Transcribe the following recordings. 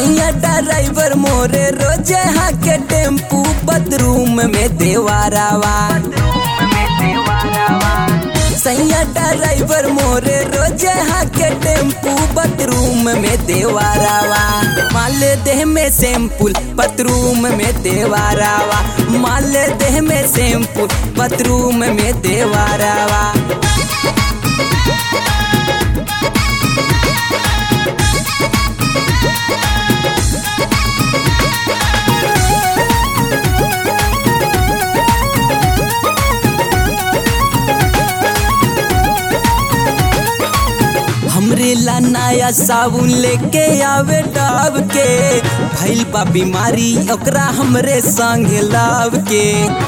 सैया ड्राइवर मोरे रोजे हाके टेम्पू बदरूम में देवारावा सैया ड्राइवर मोरे रोजे हाके टेम्पू बदरूम में देवारावा माल देह में सैम्पुल बदरूम में देवारावा माल देह में सैम्पुल बदरूम में देवारावा हमरे ला नया साबुन लेके आवे डाब के भइल बा बीमारी ओकरा हमरे संग लाव के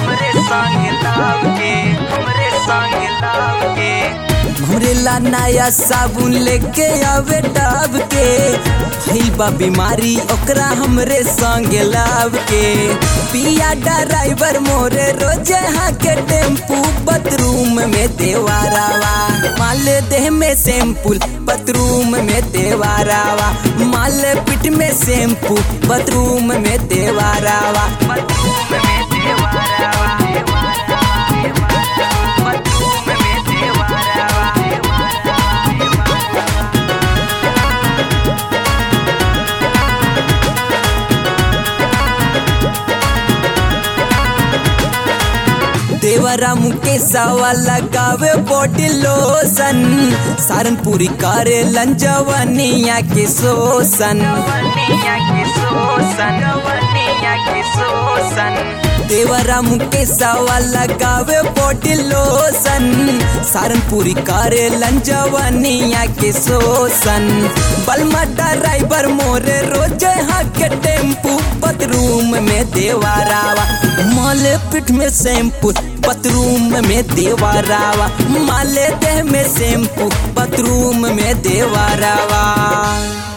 हमरे ला नया साबुन लेके आवे डाब के भइल बा बीमारी ओकरा हमरे संग लाव के पिया ड्राइवर मोरे रोजे हाके टेम्पू बदरूम में देवारावा माल देह में सैम्पुल बदरूम में देवारावा माल पिट में सैम्पू बदरूम में देवारावा देवरा मुकेशवा लगावे बॉडी लोशन सारनपुरी करे लंजवनिया के शोषण देवरा मुकेशवा लगावे बॉडी लोशन सारनपुरी करे लंजवनिया के शोषण बलमा ड्राइवर मोरे रोजे हाके टेम्पू बदरूम में देवारावा माले पिठ में शैम्पू बथरूम में देवारावा माले देह में शैम्पू बथरूम में देवारावा